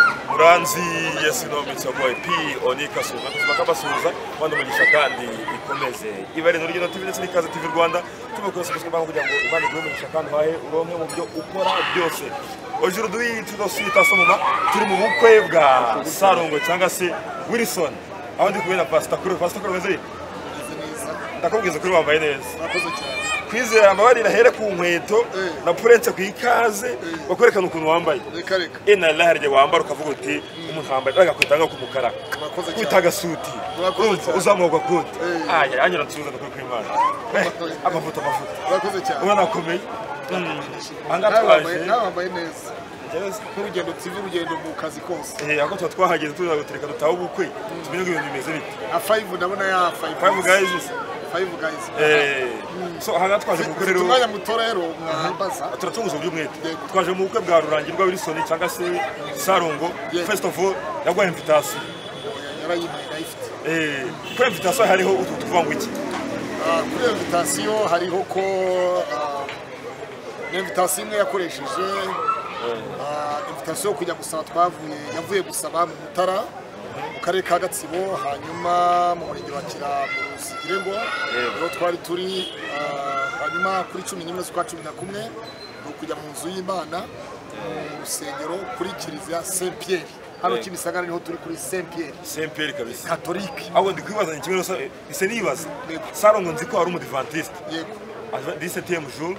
Manzi Yes no mitsa boy P Onika Suza kuzima kabasuza bano mugisha kandi ikomeze ibare no rugendo TV ndetse n'ikaze TV Rwanda tubakoresha kugira ngo kugira ngo ubane gwe mugisha kandi hahe uronke mu byo ukora byose aujourd'hui tu dois suite à ce moment turi mu bukwe bwa Sarongo cyangwa se Wilson aho ndi kumwe na Pastor Kuro Pastor Kuro waziri ndakubwiza kuri wambaye neza kwizera amabari nahere ku nkweto na purense ku ikaze bakwerekana ukuntu wambaye reka reka ina laharye wambara ukavuga uti umuntu wambaye agakwita nko kumukara Murakoze cyane. kwita agasuti Murakoze urumva cyane. uzamuka koti Eh. aya anyura nsubiza ndakuri kuri imana Eh, amafoto amafoto urakoze cyane ubona akomeye Nawe ahangaha wambaye- twaje nawe wambaye neza Yes. nk'urugendo tv urugendo mu kazi kose Eh, ahubwo tuba twahageze tuza gutereka dutahe ubukwe tumenye ko ibintu bimeze bite na five ndabona ya five Five guys. five guys Eh, so ahangaha twaje mu bukwe mfite rero umwanya muto rero mwahambaza turatunguza uby'umwete Yego. twaje mu bukwe bwa rurangirwa wilson cyangwa se sarongo Yego. first of all yaguhaye invitation yarayimpaye ndayifite Eh, kuri invitation hariho utu tuvuga ngo iki Ah, kuri iyo invitasiyo hariho ko ah, ni invitasiyo imwe yakoresheje ah, invitasiyo yo kujya gusaba twavuye yavuye gusaba mu mutara mu karere ka gatsibo hanyuma mu murenge wa kiramusigire ngo niho twari turi ah, hanyuma kuri cumi n'imwe z'ukwa cumi na kumwe ni ukujya mu nzu y'imana mu rusengero kuri kiliziya saint pierre hano Yego. kimisagara niho turi kuri saint pierre semperi kabisa katolike ahubwo ndi kwibazanya kimwe n'usa ise nibaza Yego. sarongo nzi ko ari umudivantisite yego disetiemu jour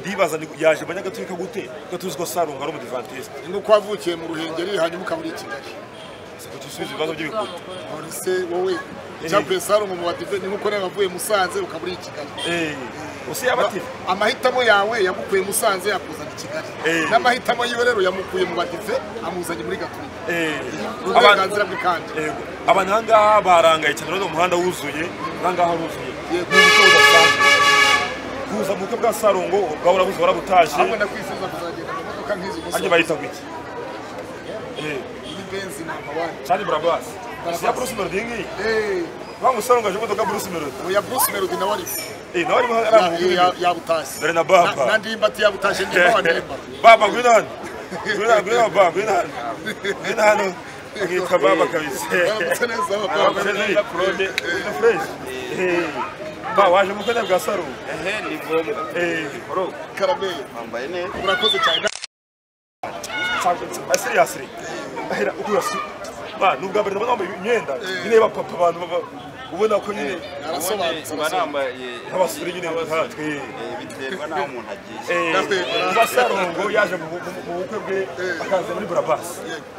ndibaza ndi- yaje abanyagatolika gute ko tuzi ko sarongo ari umudivantisite ni uko wavukiye mu ruhengeri hanyuma ukaba uri i kigali siko dusubiza ibibazo by'ibikuta none se wowe icyakuye sarongo mu badive ni nk'uko nawe wavuye musanze ukaba uri i kigali Eh, use yaba ati amahitamo yawe yamukuye musanze yakuzana i kigali Eh. n'amahitamo yiwe rero yamukuye mu badive amuzanye muri gatulika eh, ni abantu uburenganzira bwe kandi Yego. abantu ahangaha barangaye cyane urabona umuhanda wuzuye ahangaha haruzuye Yego. Ni uburyo budasanzwe. kuza mu bukwe bwa sarongo ubwawe urabuze warabutaje ahubwo ndakwifuza kuzagenda mu modoka nk'izi gusa arya bayita guki Eh, iyi benzi namba wani Charlie Barabas Barabas. siya Bruce Melody ngiyi Eh, Bangu sarongo aje imodoka Bruce Melody oya bruce melody nawe ari Eh, nawe arimo aramuguye yabutashye Dore na Baba. nandimba atiyabutashye nimba wanemba baba ngwino hano ngwino hano ngwino hano baba ngwino hano ngwino hano mwita baba kabisa Baramutse neza, baba. Baramutse neza, prode. Ngwino fresh Eh, ba waje mu kwenda bwa saro ehe ni ngombwa Eh, bro karameye wambaye neza urakoze cyane cyangwa seriously ahera ukurasu ba nubwa mbere ndabona wambaye imyenda nyine bapapa abantu baba- ubona ko nyine ubundi arasobanutse mba arasobanutse nambaye nk'abasore nyine nkatwe Eh, biterwa n'aho umuntu agiye kuba sarongo yaje mu bu- mu bukwe bwe akaza muri burabasi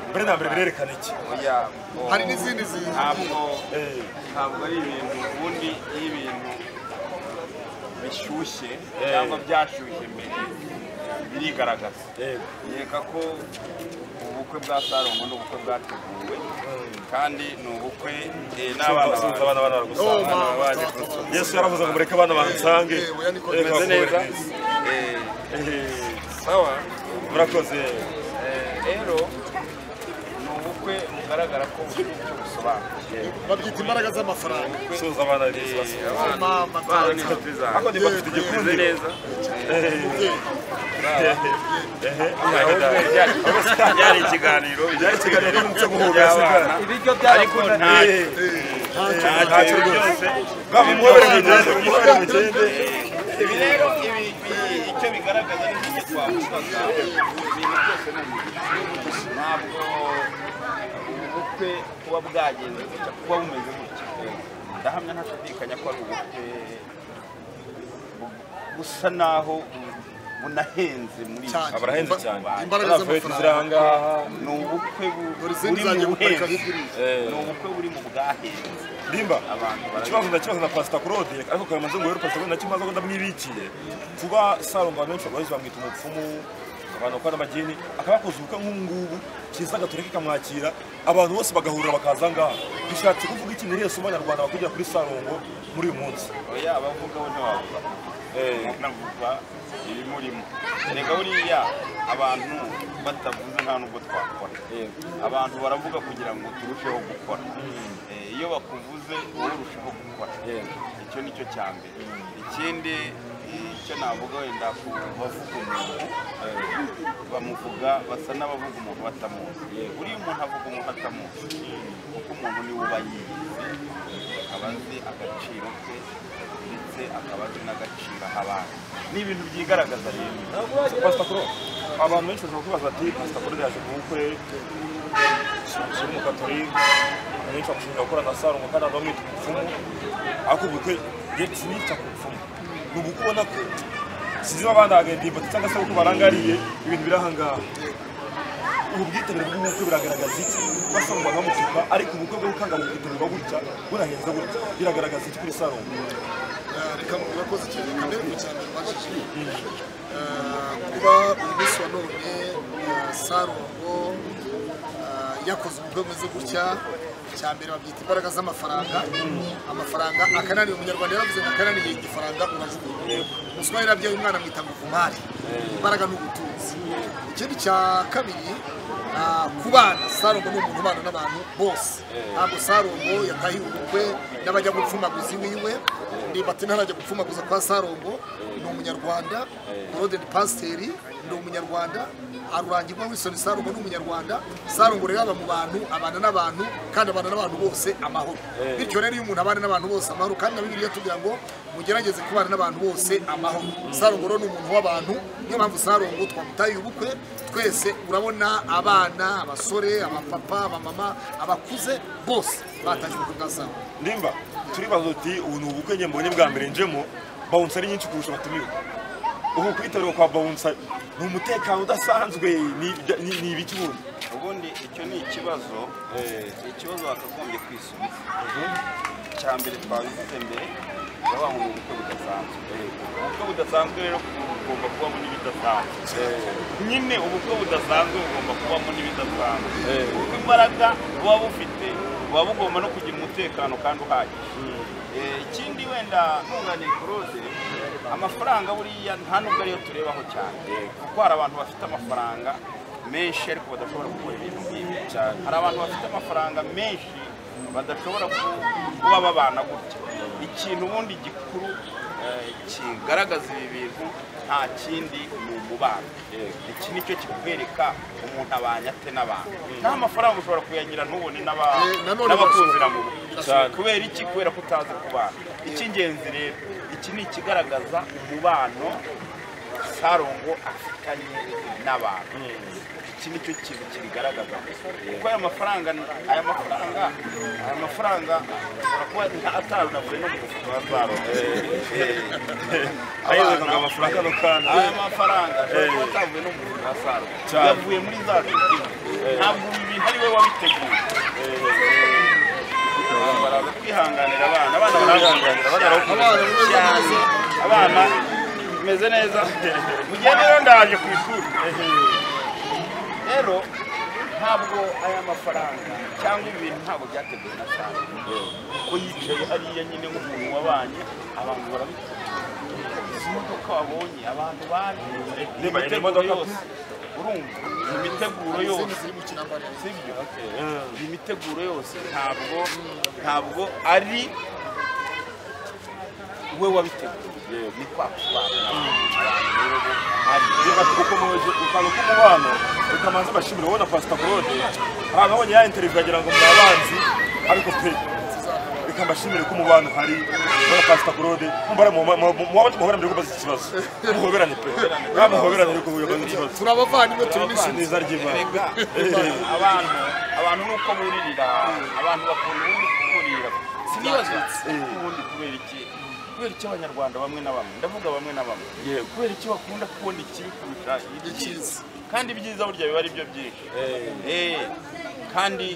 mbere na mbere birerekana iki Oya, o- hari n'izindi zi- ntabwo Eh, ntabwo ari ibintu ubundi iyo ibintu bishyushye cyangwa byashyushye mbere birigaragaza eh, nkeka ko ubukwe bwa sarongo ni ubukwe bwateguwe kandi ni ubukwe eh, n'abana sinzi bawe. abana bana baragusanga. Oh, mama, baje mama, gusa. mama. yesu yaravuze ngo mureke abana bansange Eh, oya niko Eh, bimeze neza murakoze. Eh, Eh, sawa murakoze Eh, rero ni ubukwe bugaragara ko bufite icyo busobanuye babyita imbaraga z'amafaranga suza abana yesu basubiza. Mama, abana ni inshuti ako zawe ndi bafite igikundi bimeze neza byari ikiganiro byari ikiganiro cyo gupfa guhobera sigara. by'abana. ibiryo by'abakunda ntacyo ntacyo byose baba umuhobere mugende umuhobere mugende ibi rero ibi ibi- icyo bigaragaza ni nk'icyo twavugaga ibintu byose ni umugisha ntabwo ubukwe kuba bwagenze gutya kuba bumeze gutya ndahamya ntashidikanya ko ari ubukwe bu- busa naho bunahenze muri iki Cyane. abarahenze cyane Imbaraga Abana fayeti z'amafaranga. ziri ahangaha ni ubukwe bu- Dore izindi buri mu zanjye guparika buhenze hirya iriya. ni ubukwe buri mu bwahenze Limba, Abantu barabizi. ikibazo ndakibaza na Pastor Claude ariko kamanze ngo rero Pastor Claude nakimaze ko ndamwibikiye kuba Salongo abantu benshi bamwita umupfumu abantu bakora n'amagini akabakoze ubukwe nk'ubu ngubu kiza gatoreka kamwakira abantu bose bagahurira bakaza ngaha bishatse kuvuga iki muri yesu abanyarwanda bakugera kuri Salongo muri uyu munsi oya abavugaho ntiwavuga navuga ibimurimo reka buriya abantu batavuze nta nubwo twakora abantu baravuga kugira ngo turusheho gukora Eh, iyo bakuvuze wowe urushaho gukora icyo ni cyo cya mbere ikindi icyo navuga wenda ku bavuga umuntu bamuvuga basa n'abavuga umuntu batamuzi buriya umuntu avuga umuntu atamuzi kuko umuntu niwe uba yiyizi akaba azi agaciro ke ndetse akaba azi n'agaciro aha abandi ni ibintu byigaragaza rero pasiporo abantu benshi bashobora kubaza bati pasiporo yaje mu bukwe si umukatorike abenshi bakushinja gukora na saro mu kanama bamwita umupfumu ariko ubukwe ye sinita ku bupfumu ni ubukwe ubona ko sinzi niba bandagaye cyangwa se uko barangariye ibintu biri aha ngaha ubu bwitabire bw'ubukwe buragaragaza iki basa ngo banamutuka ariko ubukwe bwo gukangura ubwitabire buba gutya burahenze gutya biragaragaza iki kuri saro reka murakoze cyane kamere mu cyane mbajije Eh, kuba umunsi wa none eh, sarongo eh, yakoze ubukwe bumeze gutya cya mbere babyita imbaraga z'amafaranga amafaranga akananiye umunyarwanda yaravuze ngo akananiye igifaranga urajugunya umuswa yarabyaye umwana amwita ngo vumari imbaraga ni ubutunzi ikindi cya kabiri ah, ku bana sarongo ni umuntu ubana n'abantu bose ntabwo sarongo yatahiwe ubukwe n'abajya gupfumaguza iwiwe ndimbati ntarajya gupfumaguza kwa sarongo ni umunyarwanda Claude ni pasiteri ni umunyarwanda arurangirwa Wilson Sarongo ni umunyarwanda Sarongo rero aba mu bantu abana n'abantu kandi abana n'abantu bose amahoro bityo rero iyo umuntu abana n'abantu bose amahoro kandi na Bibiliya tugira ngo mugerageze kubana n'abantu bose amahoro Sarongo rero ni umuntu w'abantu niyo mpamvu Sarongo twamutaye ubukwe twese urabona abana abasore abapapa abamama abakuze bose bataje ubukwe bwa Sarongo nimba turibaza uti ubu ni ubukwe njye mbonye bwa mbere njemo bawunsa ari nyinshi kurusha abatumiwe ubu kwitabirwa kwa bawunsa ni umutekano udasanzwe ni ibya- ni- ni ibiki ubundi ubundi icyo ni ikibazo ni ikibazo wakagombye kwisubiza icya mbere twabivuze mbere babaha mu bukwe budasanzwe ubukwe budasanzwe rero bugomba kubamo n'ibidasanzwe nyine ubukwe budasanzwe bugomba kubamo n'ibidasanzwe kuko imbaraga buba bufite buba bugomba no kugira umutekano kandi uhagije Eh, ikindi wenda ntunganiye kurode amafaranga buriya nta nubwo ariyo turebaho cyane kuko hari abantu bafite amafaranga menshi ariko badashobora gukora ibintu nk'ibi hari abantu bafite amafaranga menshi badashobora ku- kuba babana gutya ikintu ubundi gikuru eh, kigaragaza ibi bintu nta kindi ni umubano iki ni cyo kikwereka umuntu abanye ate n'abantu nta mafaranga ushobora kuyagira ntubone n'aba- Eh, nanone n'abakuzira mu Cyane. bukwe kubera iki kubera ko utazi kubana icy'ingenzi rero iki ni ikigaragaza umubano sarongo afitanye n'abantu iki nicyo kintu kibigaragaza kuko aya mafaranga aya mafaranga aya mafaranga ashobora kuba nta- atarunaguye no mu mufuka wa sarongo ayezaga ngo amafaranga no kandi aya mafaranga ashobora kuba atavuye no mu mufuka wa sarongo Cyane. yavuye muri za tuti ntabwo ibi bintu ari we wabiteguye baraza kwihanganira abana abana barahanganira abana Abana bameze cyane neza. abana bimeze neza mugende rero ndaje ku ishuri rero ntabwo aya mafaranga cyangwa ibintu ntabwo byateguwe na cyane kuko yicaye hariya nyine nk'umuntu wabanye abantu barabikunda izi modoka wabonye abantu baje ni Niba ari imiteguro imodoka- yose urumva ni imiteguro yose izindi ziri mu kinambara sibyo imiteguro yose ntabwo ntabwo ari we wabiteguye ni kwa kubanza niba tugukomeje gukanga k'umubano ukamanza bashimira ubona pasita claude ahantu abonye ya interivu ukagira ngo muri abanzi ariko pe reka mbashimire ko umubano hari ubona pasita claude mubare muhoberane rero kubaza iki kibazo muhoberane pe ntabwo muhoberane rero kubaza iki kibazo turi abavandimwe turi n'inshuti neza ry'imana Erega, abantu abantu nuko buririra abantu bakunda ubundi kuburira sinibaza ubundi kubera iki kubera iki abanyarwanda bamwe na bamwe ndavuga bamwe na bamwe kubera iki bakunda kubona ikibi kurusha ibyiza kandi ibyiza burya biba ari byo byinshi Eh, kandi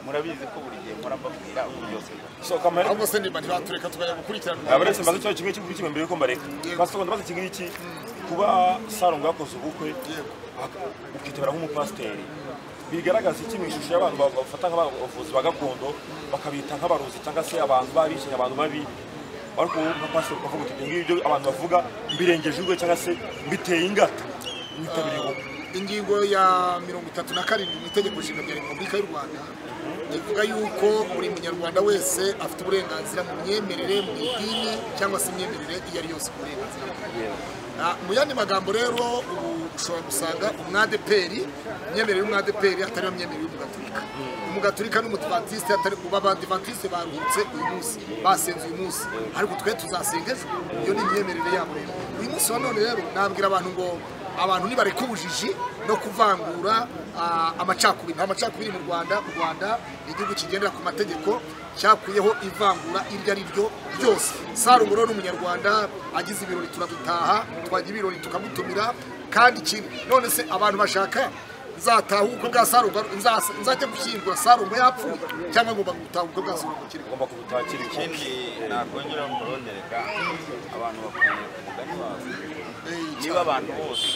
murabizi ko buri gihe mpora mbabwira uburyo so kamere ahubwo se nimba ntibatureka tukajya gukurikirana aba uretse mbaza ikibazo kimwe cy'uko mbere yuko mbareka basobanura mbaza iki ngiki kuba sarongo yakoze ubukwe ak- ukitabira nk'umupasiteri bigaragaza iki mu ishusho y'abantu ba- bafata nk'abavuzi ba gakondo bakabita nk'abarozi cyangwa se abantu babishinye abantu babi ariko wowe nka pasiteri ukavuga uti ibyo ngibyo abantu bavuga mbirengeje urwe cyangwa se mbiteye ingata mwitabiriye ubukwe ingingo ya mirongo itatu na karindwi mu itegeko nshinga rya repubulika y'u rwanda bivuga yuko buri munyarwanda wese afite uburenganzira mu myemerere mu idini cyangwa se imyemerere iyo ari yose uburenganzira bwe Ah, mu yandi magambo rero ubu ushobora gusanga umwadeperi imyemerere y'umwadeperi atari yo myemerere y'umugaturika umugaturika n'umutibatiste atari ubu abadivantisite baruhutse uyu munsi basenze uyu munsi ariko twe tuzasenga ejo iyo ni imyemerere yabo rero uyu munsi wa none rero nabwira abantu ngo abantu nibareka ubujiji no kuvangura ah, amacakubiri nta macakubiri mu rwanda u rwanda ni igihugu kigendera ku mategeko cyakuyeho ivangura iryo ari ryo ryose sarungoro ni umunyarwanda agize ibirori turabitaha twagira ibirori tukamutumira kandi ikindi none se abantu bashaka nzataha ubukwe bwa sarunga nzas- nzajya gushyingura sarunga yapfuye cyangwa ngomba gutaha ubukwe bwa sarunga akiri kumwe ugomba kubutakira ikintu ikindi nakongera murondereka abantu bakwiriye ku mugani wabo niba abantu bose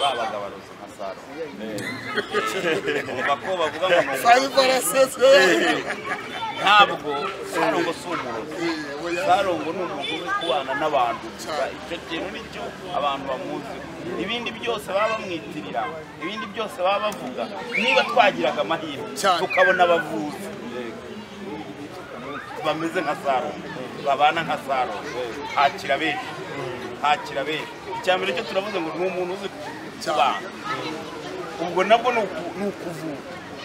babaga abarozi nka saro umva ko bavuga ngo ni umuntu sayivarasese ntabwo sarongo si umurozi sarongo ni umuntu uri kubana n'abantu gusa icyo kintu nicyo abantu bamuzi ibindi byose baba bamwitirira ibindi byose baba bavuga niba twagiraga amahirwe Cyane. tukabona abavuzi bameze nka sarongo babana nka sarongo hakira benshi hakira benshi icya mbere cyo turavuze ngo ni umuntu uzi kubana ubwo nabwo ni uku- ni ukuvura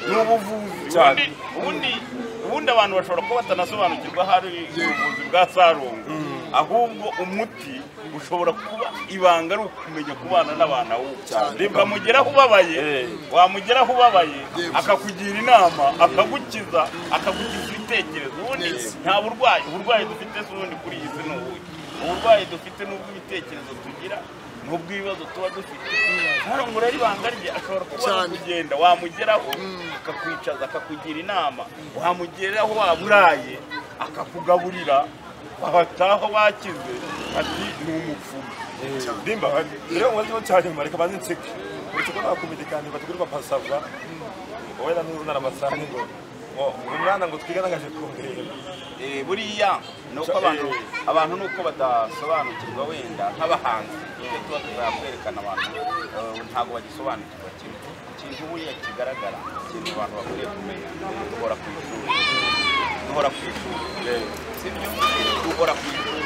ni ubuvuzi Cyane. ubundi ubundi ubundi abantu bashobora kuba batanasobanukirwa ahari ubuvuzi bwa sarungu ahubwo umuti ushobora kuba ibanga ari ukumenya kubana n'abantu ahubwo ukamugeraho ubabaye Eh. wamugeraho ubabaye Yewe. akakugira inama akagukiza akagukiza ibitekerezo ubundi Yes. nta burwayi uburwayi dufite si ubundi kuri iyi si ni ubuhe uburwayi dufite ni ubw'ibitekerezo tugira ni ubw'ibibazo tuba dufite sarungu rero ibanga rye ashobora kuba Cyane. ari kugenda wamugeraho akakwicaza akakugira inama wamugeraho waburaye akakugaburira bagataha bakize ati ni umupfumu nimba rero mu kibazo cya nyuma reka banze nseke uretse ko nta komedikani bategurirwa pasava wowe na n'urunara amasahani ngo ngo umwana ngo twigana nkaje kumureba Eh, buriya ni uko Ca- abantu eh. abantu ni uko badasobanukirwa wenda nk'abahanzi ibyo tuba tuzakwerekana abantu eh, ntabwo bagisobanukirwa kimwe ikintu buriya kigaragara ikintu abantu bakwiriye kumenya duhora ku ishuri duhora ku ishuri sibyo duhora ku ishuri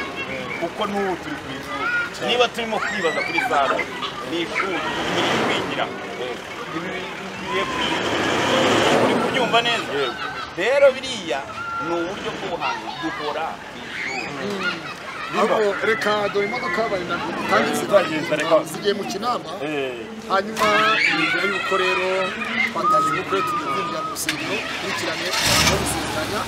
kuko n'ubu turi ku ishuri niba turimo kwibaza kuri sare ni ishuri turi kwigira ibi bikwiye kwiga uri kubyumva neza rero biriya ni uburyo bw'ubuhanzi duhora ku ishuri ahubwo reka dore imodoka bari nabwo Twagiye, reka. zisigaye mu kinama Eh, hanyuma mbere yuko rero twataje ubukwe tugiye kwinjira mu rusengero dukurikirane abantu bo gusenganya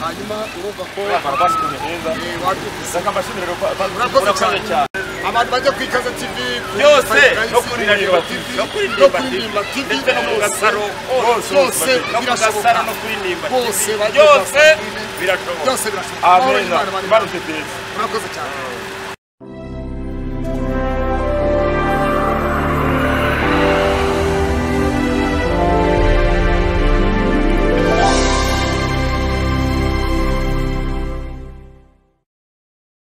hanyuma urumva ko abantu bashimye neza eh, wabyumvise saka mbashimire ko murakoze Murakoze cyane cyane abantu bajya ku ikaze tv ku Byose, Fayigarayisi, no kuri Ndahiro TV, TV, no kuri no Ndimba kuri TV, Ndimba TV, ndetse no mu hose, Gasaro, hose, hose no mu birashoboka Gasaro no kuri Ndimba TV, bose bajya ku byose Gasaro. birashoboka. byose birashoboka Amahoro ameza y'Imana bari- baruteteza murakoze cyane